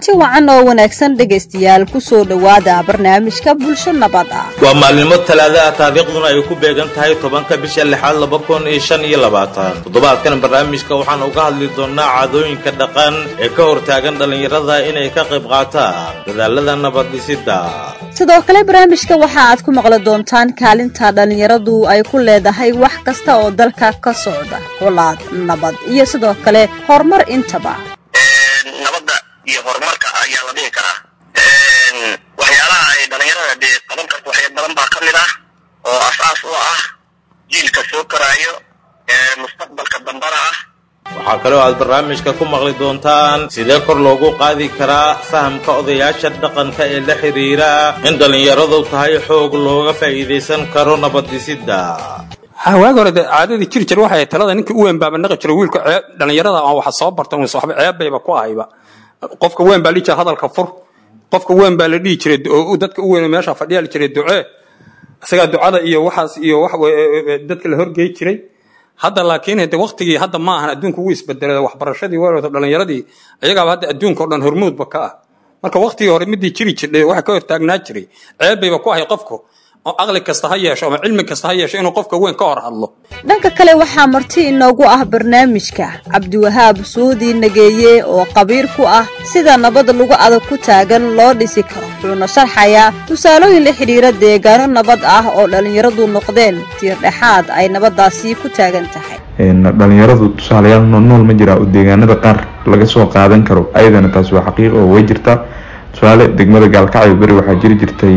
kulanti wacan oo wanaagsan dhegaystayaal kusoo dhowaada barnaamijka bulsho nabad ah waa maalnimo talaada ah taariikhduna ay ku beegan tahay tobanka bisha lixaad laba kun iyo shan iyo labaatan toddobaadkan barnaamijka waxaan uga hadli doonnaa caadooyinka dhaqan ee ka hortaagan dhallinyarada inay ka qayb qaataan dadaalada nabaddhisidda sidoo kale barnaamijka waxa aad ku maqli doontaan kaalinta dhallinyaradu ay ku leedahay wax kasta oo dalka ka socda colaad nabad iyo sidoo kale horumar intaba nabadda iyo horumarka ayaa la dhihi karaa waxyaalaha ay dhalinyarada dee qaban karto waxya badan baa ka mid ah oo asaas u ah jiilka soo koraayo mustaqbalka dambana ah waxaa kaloo aad barnaamijka ku maqli doontaan sidee kor loogu qaadi karaa fahamka odayaasha dhaqanka ee la xidhiira in dhallinyaradu tahay xoog looga faa'iidaysan karo nabaddhisidda waagi hore dee caadadii jiri jir waxay talada ninkii u weyn baaba naqi jira wiilka dhallinyarada aan waxa soo barta un waxba ceebbayba ku ahayba qofka weyn baa dhihi jira hadalka fur qofka weyn baa la dhihi jiray oo dadka u weyn meesha fadhiyaa la jiray ducee isagaa ducada iyo waxaas iyo wax dadka la horgey jiray hadda laakiin de waktigii hadda ma ahan adduunku wuu isbedelay waxbarashadii weerarta dhallinyaradii ayagaaba hadda adduunka o dhan hormuudba ka ah marka waktigii hore midii jiri jirdhay waxa ka hortaagnaa jiray ceebbayba ku ahay qofku oo aqli kasta ha yeesho ama cilmi kasta ha yeesho inuu qofka weyn ka hor hadlo dhanka kale waxaa marti inoogu ah barnaamijka cabdiwahaab suudi nageeye oo qabiir ku ah sida nabad lagu adag ku taagan loo dhisi karo wuxuuna sharxayaa tusaalooyin la xidhiira deegaano nabad ah oo dhallinyaradu noqdeen tiir dhexaad ay nabaddaasi ku taagan tahay dhalinyaradu tusaalayaal noolnool ma jiraa oo deegaanada qaar laga soo qaadan karo ayadana taasi waa xaqiiq oo way jirtaa tusaale degmada gaalkacyo beri waxaa jiri jirtay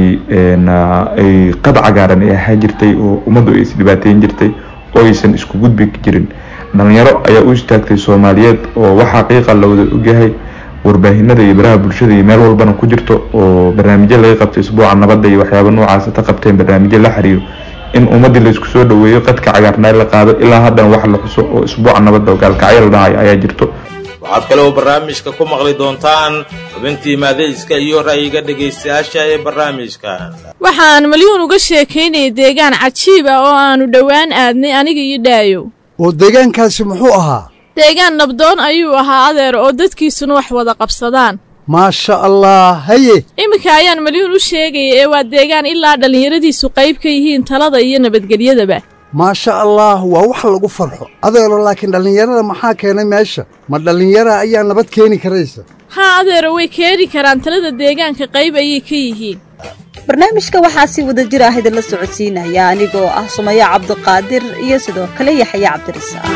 ay qad cagaaran ay ahaa jirtay oo ummaddu ay isdhibaateyn jirtay oo aysan isku gudbi jirin dhalinyaro ayaa u istaagtay soomaaliyeed oo wax xaqiiqa la wada ogyahay warbaahinada iyo baraha bulshada iyo meel walbana ku jirto oo barnaamijyo laga qabtay isbuuca nabadda iyo waxyaaba noocaasa ka qabteen barnaamijyo la xiriiro in ummaddii laysku soo dhaweeyo qadka cagaarnaa la qaado ilaa haddana wax la xuso oo isbuuca nabadda oo gaalkacyo la dhahayo ayaa jirto waxaad kaloo barnaamijka ku maqli doontaan xubintii maadayska iyo ra'yiga dhegaystayaasha ee barnaamijkan waxaan malyuun uga sheekaynayay deegaan cajiib ah oo aannu dhowaan aadnay aniga iyo dhaayow oo deegaankaasi muxuu ahaa deegaan nabdoon ayuu ahaa adeer oo dadkiisuna wax wada qabsadaan maasha allah haye iminka ayaan malyuun u sheegaya ee waa deegaan ilaa dhallinyaradiisu qayb ka yihiin talada iyo nabadgelyadaba maasha allah waa wax lagu farxo adeero laakiin dhallinyarada maxaa keenay meesha ma dhallinyara ayaa nabad keeni karaysa haa adeero way keeni karaan talada deegaanka qayb ayay ka yihiin barnaamijka waxaa si wada jir ah idinla socodsiinaya anigoo ah sumaya cabdiqaadir iyo sidoo kale yaxya cabdirisaaq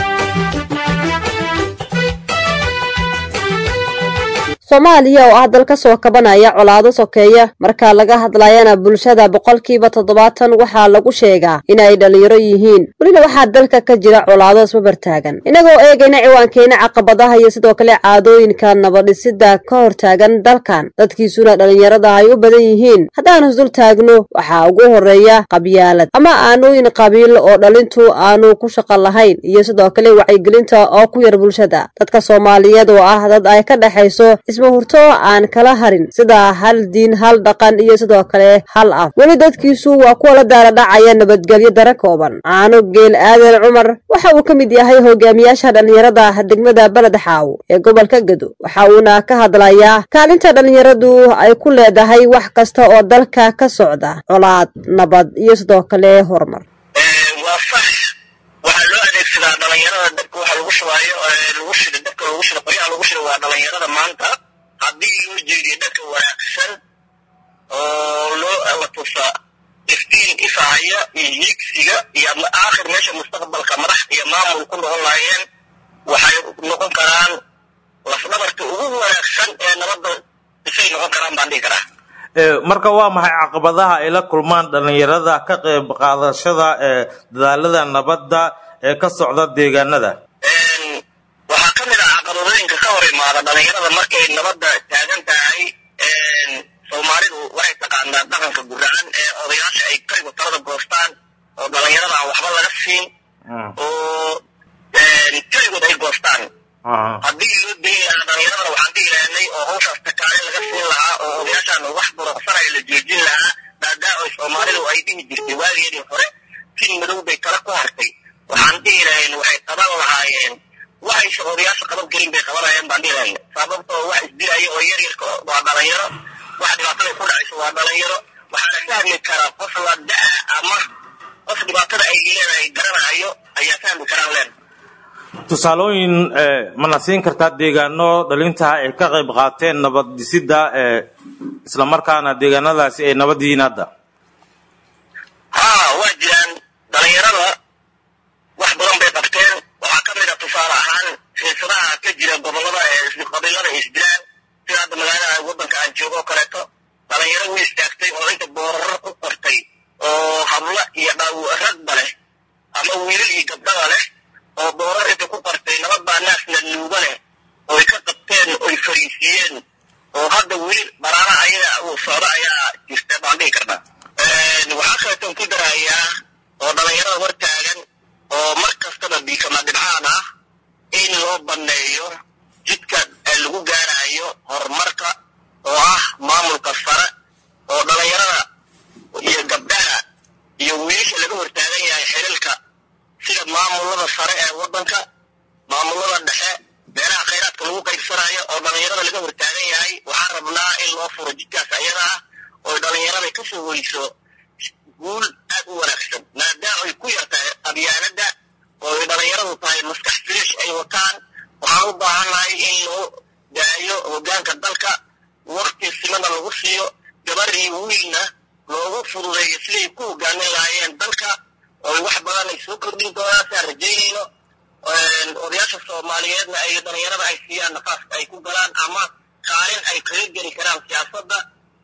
soomaaliya oo ah dal ka soo kabanaya colaado sokeeya marka laga hadlayana bulshada boqolkiiba toddobaatan waxaa lagu sheegaa inay dhallinyaro yihiin welina waxaa dalka ka jira colaado isbabartaagan inagoo eegayna ciwaankeena caqabadaha iyo sidoo kale caadooyinka nabadhisida ka hortaagan dalkan dadkiisuna dhallinyarada ay u badan yihiin haddaan isdul taagno waxaa ugu horeeya qabyaalad ama aanooyin qabiil oo dhalintu aanu ku shaqo lahayn iyo sidoo kale wacyigelinta oo ku yar bulshada dadka soomaaliyeed oo ah dad ay ka dhexayso ismahurto aan kala harin sida hal diin hal dhaqan iyo sidoo kale hal af weli dadkiisu waa kuwa la daala dhacaya nabadgelyo dara kooban caano geel aadan cumar waxa uu ka mid yahay hogaamiyaasha dhallinyarada degmada beled xaaw ee gobolka gedo waxa uuna ka hadlayaa kaalinta dhallinyaradu ay ku leedahay wax kasta oo dalka ka socda colaad nabad iyo sidoo kale horumar waa sax waxaa loo adeegsadaa dhalinyarada dabka waxa lagu shubaayo lagu shida dabka lagu shida qoryaha lagu shida waa dhalinyarada maanta haddii loo jeediyo dadka wanaagsan oo loo la tusa iftiin ifahaya iyo hiigsiga iyo aakhir meesha mustaqbalka madax iyo maamul ku noqon lahaayeen waxay noqon karaan lafdhabarta ugu wanaagsan ee nabadda isay noqon karaan baan dhihi karaa marka waa maxay caqabadaha ay la kulmaan dhallinyarada ka qayb qaadashada ee dadaalada nabadda ee ka socda deegaanada waxaa ka mid ah caqabadooyinka ka hor imaada dhalinyarada markay nabadda taagan tahay soomaalidu waxay taqaanaa dhaqanka guracan ee odayaasha ay karigu talada goostaan oo dhalinyarada aan waxba laga siin oo keligood ay goostaan haddii loo dayn lahaa dhalinyaradana waxaan dhihi lahanay oo hawshaas takaale laga siin lahaa oo odayaashaan wax buruqsanaya la joojin lahaa maadaama soomaalidu ay dhihi jirtay waageedii hore tin madow bay tala ku hartay waxaan dhihi lahayn waxay qaban lahaayeen waxayse odayaasha qaban karin bay qabanayaan baan dhihayna sababtoo wax isdilaya oo yar yarka waa dhalinyaro wax dhibaatada ku dhacayso waa dhalinyaro waxaana fahmi karaa qof la da-a ama qof dhibaatada ay leedahay garanayo ayaa fahmi karaan leen tusaalooyin mana siin kartaa deegaano dhalinta ay ka qayb qaateen nabad dhisidda islamarkaana deegaanadaasi ay nabad yihiin hadda haa waa jiraan dhalinyarada wax badan bay qabteen waxaa ka mid a tusaale ahaan xiisadaha ka jira gobolada ee qabiilada ay isdilaan sida hadda magaalada waddanka aan joogo oo kaleeto dhalinyaro way istaagtay oo inta booraro ku qortay oo hablo iyo dhaw ragba leh ama wiilal iyo gabdhaba leh oo boorar inta ku qortay nabad baa naasna luuga leh oy ka qabteen oy fariisiiyeen oo hadda weli baraara ayaga uu socdo ayaa jirta baan dhihi karnaa waxaa kaleeton ku darayaa oo dhalinyarada hor taagan oo mar kastaba biikama dhibcaan ah in loo banneeyo jidka lagu gaarayo horumarka oo ah maamulka sare oo dhalinyarada iyo gabdhaha iyo wiilasha laga hortaagan yahay xililka sida maamulada sare ee waddanka maamulada dhexe meelaha khayraadka lagu qaybsanayo oo dhalinyarada laga hortaagan yahay waxaan rabnaa in loo furo jidkaas ayada ah oo dhalinyarada ka soo weyso guul aad u wanaagsan maadaama ay ku yar tahay qabyaanada oo ay dhalinyaradu tahay maskax firish ay wataan waxaan u baahannahay in loo daayo hoggaanka dalka wakti simana lagu siiyo gabar iyo wiilna loogu fududeeyo siday ku hoggaamin lahaayeen dalka oo wax badan ay soo kordhin doonaan siaan rajaynayno odayaasha soomaaliyeedna ay dhalinyarada ay siiyaan nafaaska ay ku galaan ama kaalin ay kaga geli karaan siyaasadda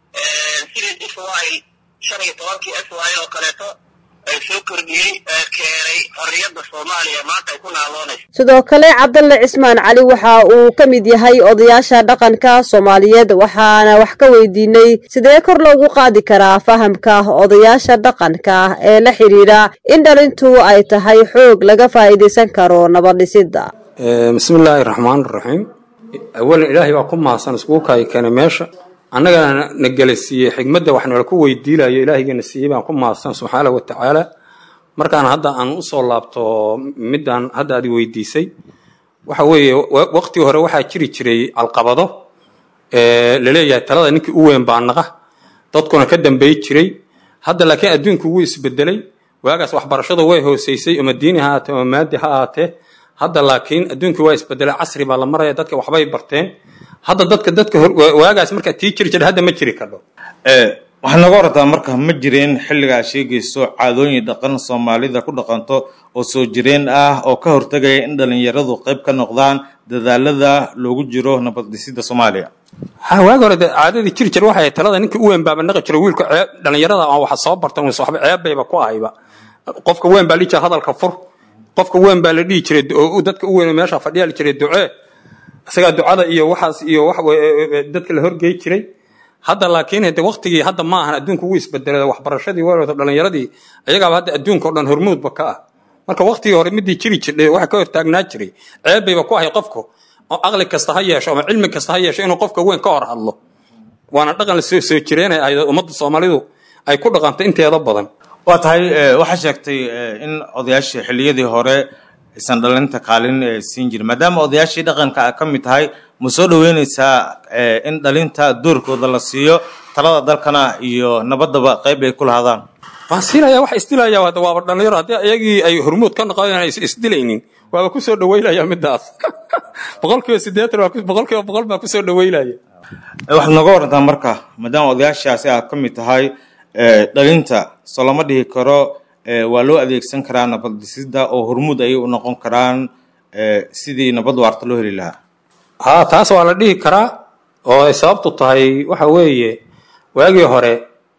sidii israel shan iyo tobankii israel oo kaleeto ay soo kordhiyey keenay xorriyadda soomaaliya maanta ay ku naaloonayso sidoo kale cabdalle cismaan cali waxa uu ka mid yahay odayaasha dhaqanka soomaaliyeed waxaana wax ka weydiinay sidee kor loogu qaadi karaa fahamka odayaasha dhaqanka ee la xidhiidha in dhalintu ay tahay xoog laga faa'iidaysan karo nabadhisidda bismillaahi raxmaan raxiim awalan ilaahay baa ku mahadsan iskugu kaayi keenay meesha annagana na gelasiiyey xigmadda wax nala ku weydiilayo ilaahaygeena siiyey baan ku mahadsan subxaana wa tacaala markaan hadda aan usoo laabto midaan hadda aad weydiisay waxa weeye waqtigii hore waxaa jiri jiray calqabado laleeyahay talada ninkii u weyn baa naqa dadkuna ka dambey jiray hadda laakiin adduunku wuu isbedelay waagaas waxbarashadu way hooseysay ama diini ha ahaatee ama maadi ha ahaatee hadda laakiin adduunkii waa isbedelay casri baa la maraya dadka waxbay barteen hadda dadka dadka waagaas markaa tii jiri jira hadda ma jiri kadho waxaa nooga wartaa marka ma jireen xilliga aad sheegayso caadooyin dhaqan soomaalida ku dhaqanto oo soo jireen ah oo ka hortegaya in dhalinyaradu qayb ka noqdaan dadaalada loogu jiro nabad dhisidda soomaaliya ha waagi hore caadadii jiri jir waxay talada ninkii u weyn baaba naqi jiro wiilka ceeb dhalinyarada aan waxa soo barta wayse waxba ceeb bayba ku ahayba qofka weyn baa la dhihi jiray hadalka fur qofka weyn baa la dhihi jiray dadka u weyn meesha fadhiyaa la jiray ducee isagaa ducada iyo waxaas iyo wax dadka la horgey jiray hadda laakiin hade waqtigii hadda ma ahan adduunku wuu isbedelay waxbarashadii waalata dhalinyaradii ayagaaba hadda adduunka o dhan hormuudba ka ah marka waqtigii hore midii jiri jirdhay waxa ka hortaagnaa jiray ceeb bayba ku ahay qofku oo aqli kasta ha yeesho ama cilmi kasta ha yeesho inuu qofka weyn ka hor hadlo waana dhaqan la soo soo jireenay ahayd ummadda soomaalidu ay ku dhaqantay inteeda badan waa tahay waxaa sheegtay in odayaashii xilliyadii hore aysan dhalinta kaalin siin jirin maadaama odayaashii dhaqanka a ka mid tahay ma soo dhaweyneysaa in dhalinta doorkooda la siiyo talada dalkana iyo nabaddaba qayb ay ku lahaadaan waan siinaya waxa isdilaya hadda waaba dhalinyaro haddii ayagii ay hormuud ka noqdeen ay isdilaynin waaba ku soo dhaweynaya midaas boqolkiiba siddeetan boqolkiiba boqol baa ku soo dhaweynaya waxaad nooga warantaa marka maadaama odayaashaasi aad ka mid tahay dhalinta soo lama dhihi karo waa loo adeegsan karaa nabad dhisidda oo hormuud ayay u noqon karaan sidii nabad waarta loo heli lahaa ha taas waa la dhihi karaa oo ay sababtu tahay waxa weeye waagii hore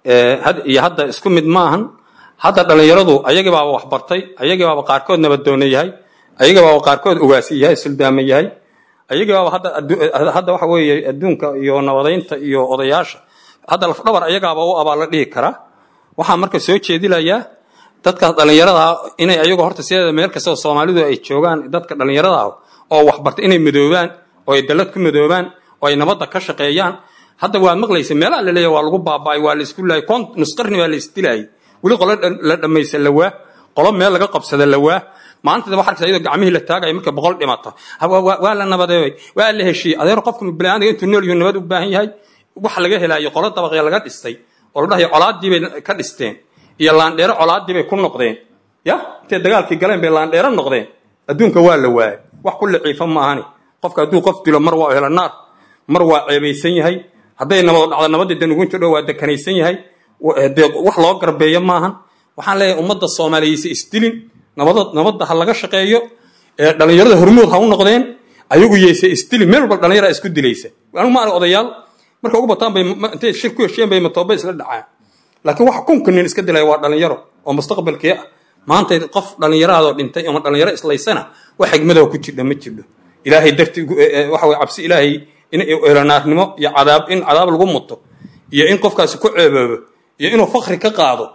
iyo hadda isku mid ma ahan hadda dhalinyaradu ayagii baaba waxbartay ayagii baaba qaarkood nabadoona yahay ayagii baaba qaarkood ugaasi yahay suldaama yahay ayagii baaba hadda waxa weeye adduunka iyo nabadaynta iyo odayaasha hadda lafdhabar ayagaaba u abaa la dhihi karaa waxaa marka soo jeedilayaa dadkaas dhalinyarada inay ayagu horta sideeda meel kastoo soomaalidu ay joogaan dadka dhalinyarada ah oo waxbarta inay madoobaan oo ay dalad ku madoobaan oo ay nabadda ka shaqeeyaan hadda waad maqlaysa meelaha la leeyahay waa lagu baaba'ay waa la isku laayay kon nusqarni baa la isdilaayay weli qolo la dhammaysa la waa qolo meel laga qabsada la waa maanta waxa arkaysa iyadoo gacmihii la taagayo marka boqol dhimato waa la nabadeeyey waa la heshiiyey adeer qofka bini'aadamka intuu nool iyo nabad u baahan yahay wax laga helaayo qolo dabaqya laga dhistay oo la dhahayo colaadii bay ka dhisteen iyo laandheero colaadii bay ku noqdeen ya intay dagaalkii galeen bay laandheero noqdeen adduunka waa la waayay wax ku liciifa maahani qofka hadduu qof dilo mar waa hela naar mar waa ceebaysan yahay hadday nabad dhacdo nabadii danugunta dhow waa dekanaysan yahay dee wax loo garbeeyo maahan waxaan leeyahay ummadda soomaaliyeedse isdilin nabada nabadda ha laga shaqeeyo ee dhallinyarada hormuud ha u noqdeen ayagu yeyse isdilin meel walba dhallinyara isku dilaysa anigu ma arag odayaal marka ugu bataan bay intay shir ku heshiyeen bay matooba isla dhacaan laakiin waxa kunka nin iska dilaya waa dhallinyaro oo mustaqbalkii ah maanta qof dhallinyaraadoo dhintay ama dhallinyaro islaysana wax xigmadoo ku jirdha ma jirdho ilaahay darti waxa way cabsi ilaahay in eelanaarnimo iyo cadaab in cadaab lagu muto iyo in qofkaasi ku ceeboobo iyo inuu fakri ka qaado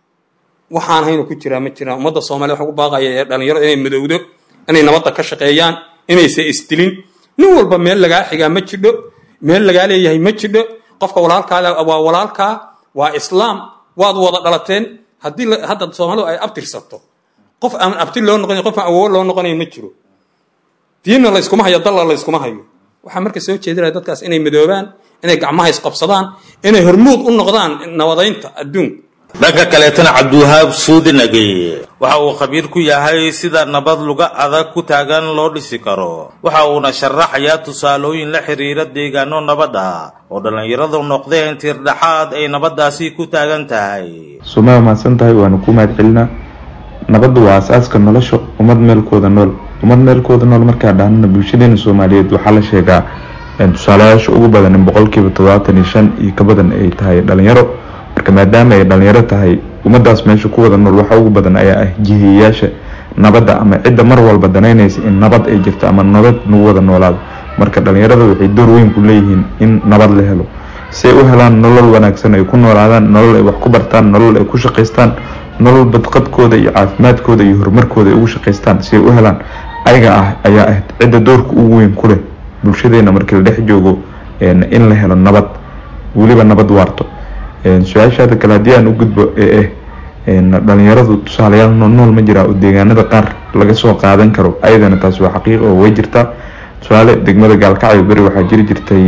waxaan haynu ku jiraa ma jiraan ummadda soomaaliya waxaan ku baaqaya ee dhallinyaro inay madowdo inay nabadda ka shaqeeyaan inaysa isdilin nin walba meel lagaa xigaa ma jidho meel lagaa leeyahay ma jidho qofka walaalkaada waa walaalkaa waa islaam waad wada dhalateen haddii hadda soomaalidu ay abtirsato qof aan abti loo noqonayn qof aan awowo loo noqonayn ma jiro diinna layskuma hayo dalla layskuma hayo waxaa marka soo jeedinaya dadkaas inay madoobaan inay gacmaha isqabsadaan inay hormuud u noqdaan nabadaynta adduunka dhanka kaleetana cabdiwahaab suudi nageye waxa uu khabiir ku yahay sida nabad luga adag ku taagan loo dhisi karo waxa uuna sharaxayaa tusaalooyin la xiriira deegaano nabad ah oo dhallinyaradu noqdeen tiirdhaxaad ay nabaddaasi ku taagan tahay sumaya mahadsan tahay waanu ku mahad celinaa nabaddu waa asaaska nolosha ummad meelkooda nool ummad meelkooda nool markaa dhahnana bulshadeena soomaaliyeed waxaa la sheegaa tusaalayaasha ugu badan in boqolkiiba toddobaatan iyo shan iyo ka badan ay tahay dhalinyaro marka maadaama ay dhalinyaro tahay ummadaas meesha ku wada nool waxa ugu badan ayaa ah jihiyayaasha nabadda ama cidda mar walba danaynaysa in nabad ay jirto ama nabad nagu wada noolaado marka dhalinyarada waxay door weyn ku leeyihiin in nabad la helo si ay u helaan nolol wanaagsan ay ku noolaadaan nolol ay wax ku bartaan nolol ay ku shaqaystaan nolol badqabkooda iyo caafimaadkooda iyo horumarkooda ay ugu shaqaystaan si ay u helaan ayaga ah ayaa ah cidda doorka ugu weyn ku leh bulshadeena markii la dhex joogo in la helo nabad weliba nabad waarto su-aashaada kale haddii aan u gudbo ee ah dhalinyaradu tusaalayaal nool ma jiraa oo deegaanada qaar laga soo qaadan karo ayadana taasi waa xaqiiq oo way jirtaa tusaale degmada gaalkacyo beri waxaa jiri jirtay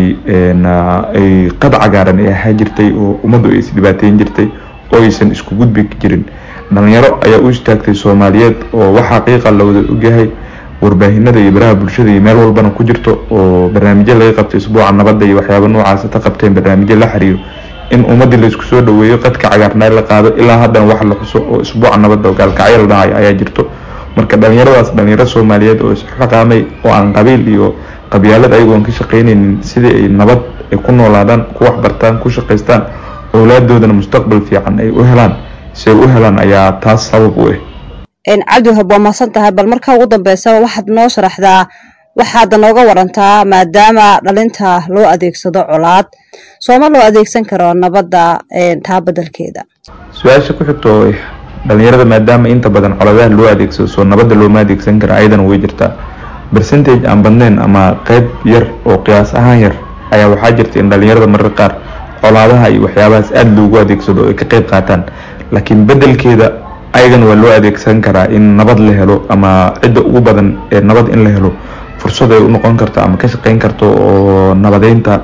ay qad cagaaran ay ahaa jirtay oo ummaddu ay isdhibaateyn jirtay oo aysan isku gudbi jirin dhalinyaro ayaa u istaagtay soomaaliyeed oo wax xaqiiqa la wada ogyahay warbaahinada iyo baraha bulshada iyo meel walbana ku jirto oo barnaamijyo laga qabtay isbuuca nabadda iyo waxyaaba noocaasa ta qabteen barnaamijyo la xiriiro in ummaddii laisku soo dhaweeyo qadka cagaarnaa la qaado ilaa haddana wax la xuso oo isbuuca nabadda oo gaalkacyo la dhahayo ayaa jirto marka dhalinyaradaas dhalinyaro soomaaliyeed oo isxaqaamay oo aan qabiil iyo qabyaalad ayagoon ka shaqaynaynin sidii ay nabad ay ku noolaadaan ku waxbartaan ku shaqaystaan owlaadoodana mustaqbal fiican ay u helaan si ay u helaan ayaa taas sabab u ah cabdiwahab waa mahadsan tahay bal markaa ugu dambeysa waxaad noo sharaxdaa waxaad nooga warantaa maadaama dhalinta loo adeegsado colaad sooma loo adeegsan karo nabadda taa bedelkeeda su-aasha ku xigta oo ah dhalinyarada maadaama inta badan coladaha loo adeegsado soo nabadda looma adeegsan kara ayadana way jirtaa bercentage aan badnayn ama qeyb yar oo qiyaas ahaan yar ayaa waxaa jirta in dhalinyarada marar qaar colaadaha iyo waxyaabahaas aada loogu adeegsado oo ay ka qeyb qaataan laakiin bedelkeeda ayagana waa loo adeegsan karaa in nabad la helo ama cidda ugu badan ee nabad in la helo fursad ay u noqon karto ama ka shaqeyn karto oo nabadeynta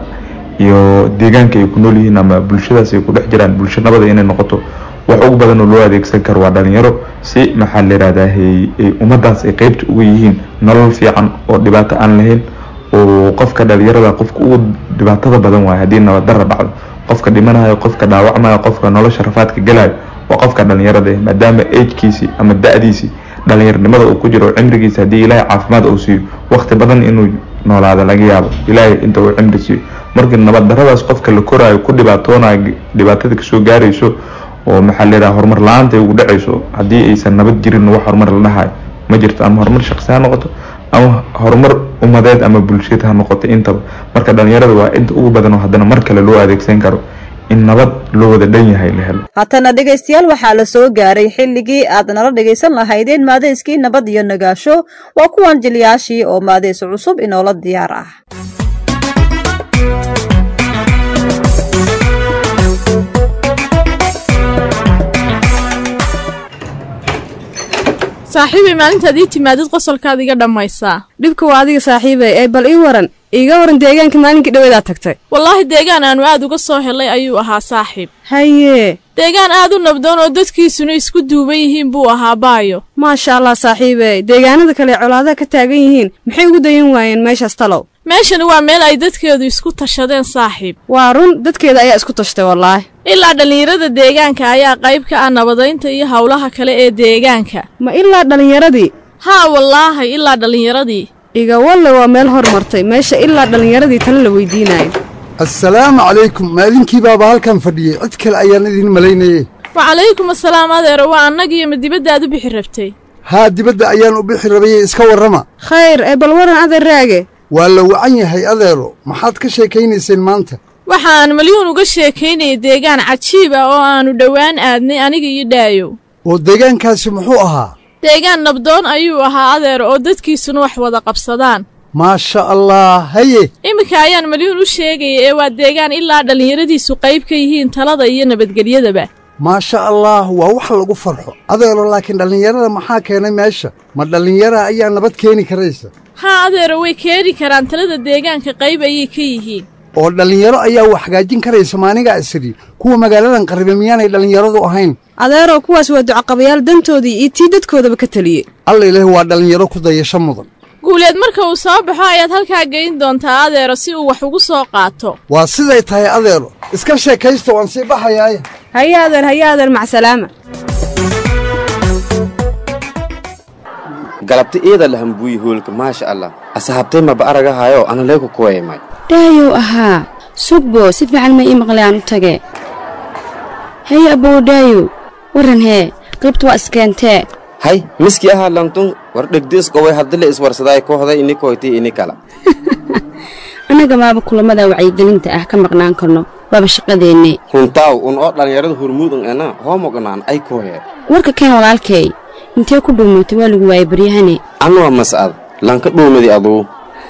iyo deegaanka ay ku nool yihiin ama bulshadaas ay ku dhex jiraan bulsho nabada inay noqoto wax ugu badan oo loo adeegsan karo waa dhalinyaro si maxaa la yihahdaa ay ummadaas ay qeybta uga yihiin nolol fiican oo dhibaato aan lahayn oo qofka dhalinyarada qofka ugu dhibaatada badan waayo haddii nabad darra dhacdo qofka dhimanayo qofka dhaawacmayo qofka nolosha rafaadka gelayo waa qofka dhalinyarada maadaama agkiisii ama da-diisii dhalinyaronimada uu ku jiro cimrigiisa haddii ilaahay caafimaad uu siiyo waqti badan inuu noolaado laga yaabo ilaahay inta uu cimri siiyo markii nabad daradaas qofka la koraayo ku dhibaatoonayo dhibaatada kasoo gaarayso oo maxaa la yidhaha horumar la-aanta ay ugu dhacayso haddii aysan nabad jirin wax horumar la dhahayo ma jirto ama horumar shaqsi ha noqoto ama horumar ummadeed ama bulshad ha noqoto intaba marka dhalinyarada waa inta ugu badan oo haddana mar kale loo adeegsan karo in nabad loo wada dhan yahay la helo haatana dhegaystayaal waxaa la soo gaaray xilligii aad nala dhegaysan lahaydeen maadeyskii nabad iyo nagaasho waa kuwan jilyaashii oo maadeys cusub inoola diyaar ah saaxiibay maalintaad ii timaadid qosolkaad iga dhammaysaa dhibka waa adiga saaxiibay ee bal ii waran iiga waran deegaanka maalinkii dhaweedaad tagtay wallaahi deegaan aanu aad uga soo helay ayuu ahaa saaxiib haye deegaan aad u nabdoon oo dadkiisuna isku duuban yihiin buu ahaa baayo maasha allah saaxiibey deegaanada kale ee colaadaha ka taagan yihiin maxay ugu dayan waayeen meeshaas talow meeshani waa meel ay dadkeedu isku tashadeen saaxiib waa run dadkeeda ayaa isku tashtay wallaahi ilaa dhallinyarada deegaanka ayaa qayb ka ah nabadaynta iyo howlaha kale ee deegaanka ma ilaa dhallinyaradii haa wallaahi ilaa dhallinyaradii iga walle waa meel hormartay meesha ilaa dhallinyaradii tale la weydiinayo assalaamu calaykum maalinkii baaba halkan fadhiyey cid kale ayaan idin malaynayey wacalaykum assalaam adeero waa annagiyo ma dibaddaad u bixi rabtay haa dibadda ayaan u bixi rabayey iska warrama khayr ee bal waran adeer raage waa la wacan yahay adeero maxaad ka sheekaynayseen maanta waxaan malyuun uga sheekaynayay deegaan cajiib ah oo aannu dhowaan aadnay aniga iyo dhaayow oo deegaankaasi muxuu ahaa deegaan nabdoon ayuu ahaa adeer oo dadkiisuna wax wada qabsadaan maasha allah haye iminka ayaan malyuun u sheegaya ee waa deegaan ilaa dhallinyaradiisu qayb ka yihiin talada iyo nabadgelyadaba maasha allah waa wax lagu farxo adeero laakiin dhallinyarada maxaa keenay meesha ma dhallinyara ayaa nabad keeni karaysa haa adeero way keeni karaan talada deegaanka qayb ayay ka yihiin oo dhallinyaro ayaa wax hagaajin karaysa maanigaa isiri kuwa magaaladan qarribe miyaanay dhallinyaradu ahayn adeeroo kuwaas waa ducaqabayaal dantoodii iyo tii dadkoodaba ka teliyey alla ilaahi waa dhallinyaro ku dayasho mudan guuleed marka uu soo baxo ayaad halkaa geyn doontaa adeero si uu wax ugu soo qaato waa siday tahay adeero iska sheekaysta waan sii baxayaay haye adeer haye adeer macsalaama galabta iyada lahambuuyi hoolka maasha allah asahabtay maba aragahayo ana leeku kuwaymay dhaayow ahaa sugbo si fiican ma ii maqlayaan u tage haye abbow dhaayow warran hee qibta waa iskeentee hay miskii ahaa lantun war dhegdiisqoway haddile iswarsadaay kooxda ini koytii ini kala annaga maaba kulammada wacyigelinta ah ka maqnaan karno waaba shaqadeenne runtaaw un oo dhallinyarada hurmuudan ena hoomoqnaan ay kooyeen warka keen walaalkay intee ku dhuumatay waa lagu waayay baryahane anuwa mas'ad lanka dhuumadi aduu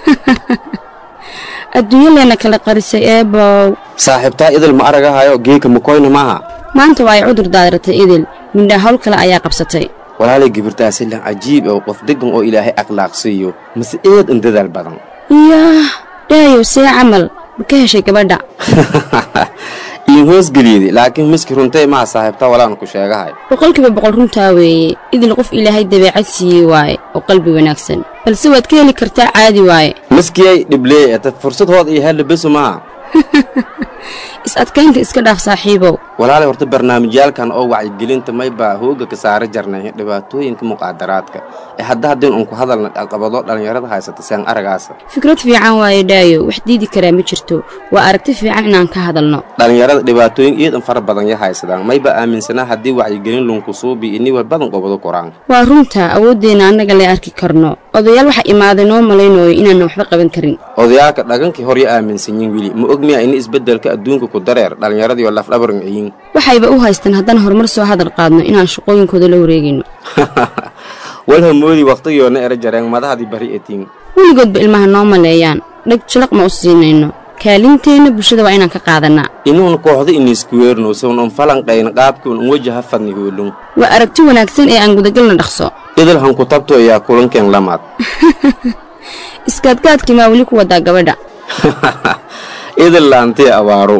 adduunyo leena kala qarisay eebow saaxiibtaa idil ma aragahayo geeka makoyna maaha maanta waa ay cudur daadiratay idil mindhaa hawl kale ayaa qabsatay walaalay gibirtaasi lan cajiib oo qof deggan oo ilaahay akhlaaqsiiyo mase eed in dadaal badan iyaah dhaayow see camal ma ka heshay gabadha iin hoosgeliyedi laakiin miski runtay maha saaxiibtaa walaan ku sheegahay boqolkiiba boqol runtaa weeye idil qof ilaahay dabeecad siiyey waaye oo qalbi wanaagsan balse waad ka heli kartaa caadi waaye miskiyay dhibleey eta fursad hood iyo hella besu maha is adkaynta iska dhaaf saaxiibow walaalay horta barnaamijyaalkan oo wacyigelinta maybaa hooga ka saara jarnay dhibaatooyinka muqaadaraadka ee hadda haddeen unku hadalna caqabado dhallinyarada haysata seen aragaasa fikrad fiican waaye dhaayo wax diidi karaa ma jirto waa aragti fiican inaan ka hadalno dhallinyarada dhibaatooyin iidan fara badan ya haysadaan mayba aaminsanaa haddii wacyigelin lunkusuubi iniwa badan qobado koraan waa runta awooddeenna annaga lee arki karno odayaal waxa imaaday noo malaynayo inaanna waxba qaban karin odayaalka dhagankii horya aaminsanyin weli ma og miya ini isbeddelka adduunka ku dareer dhallinyaradiioo lafdhabaran ciyin waxayba u haystaan haddaan horumar soo hadal qaadno inaan shaqooyinkooda la wareegayno walhamoodi wakhtigiyoona era jareen madahadii bari etiin weligoodba ilmaha noo maleeyaan dheg jalaq ma u siinayno kaalinteenna bulshada waa inaan ka qaadannaa inuun kooxda iniiskuweerno sawn un falanqayna qaabkuun un wajaha fadni hoolun waa aragti wanaagsan ee aan gudagalna dhaqso idil hanku tabto ayaa kulankeen lamaad iskaadgaadkii maa weli ku wadaa gabadha idil laantii abaaro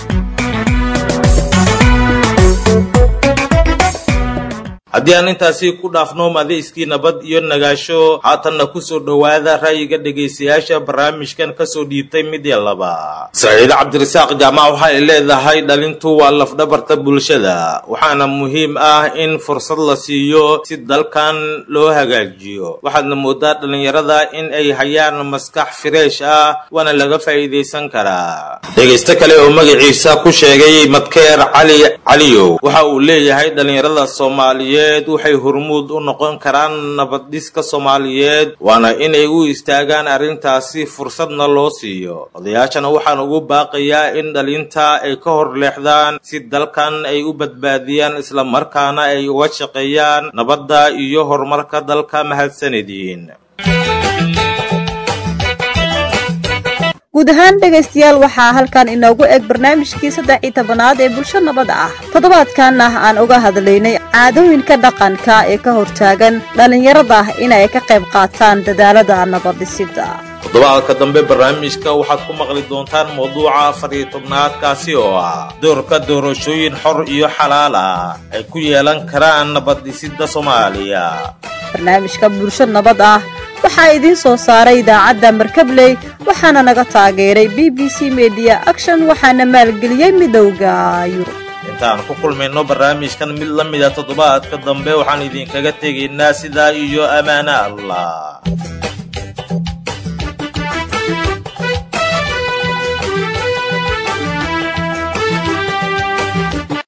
haddii aan intaasi ku dhaafno madayskii nabad iyo nagaasho haatanna ku soo dhowaada ra'yiga dhegaystayaasha barnaamijkan ka soo dhiibtay midya laba saciide cabdirasaaq jaamac waxa ay leedahay dhalintu waa lafdhabarta bulshada waxaana muhiim ah in fursad la siiyo si dalkan loo hagaajiyo waxaadna moodaa dhallinyarada in ay hayaan maskax fireesh ah waana laga faa'iidaysan karaa dhegaysto kale oo magaciisa ku sheegay madkeer cali caliyow waxa uu leeyahay dhallinyarada soomaaliyeed waxay hormuud u noqon karaan nabaddhiska soomaaliyeed waana inay u istaagaan arrintaasi fursadna loo siiyo odayaashana waxaan ugu baaqayaa in dhalinta ay ka hor leexdaan si dalkan ay u badbaadiyaan islamarkaana ay uga shaqeeyaan nabadda iyo horumarka dalka mahadsanediin guud guud ahaan dhegaystayaal waxaa halkan inoogu eg barnaamijkii saddex iyo tobanaad ee bulsho nabad ah toddobaadkanna aan uga hadlaynay caadooyinka dhaqanka ee ka hortaagan dhallinyarada inay ka qayb qaataan dadaalada nabadhisida toddobaadka dambe barnaamijka waxaad ku maqli doontaan mawduuca afar iyo tobnaad kaasi oo ah doorka doorashooyin xor iyo xalaal ah ay ku yeelan karaan nabaddhisidda soomaaliya barnaamijka bulsho nabad ah waxaa idiin soo saaray idaacadda markabley waxaana naga taageeray b b c media action waxaana maalgeliyey midowda yurub intaan ku kulmayno barnaamijkan mid la mida toddobaadka dambe waxaan idinkaga tegaynaa sidaa iyo ammaano allah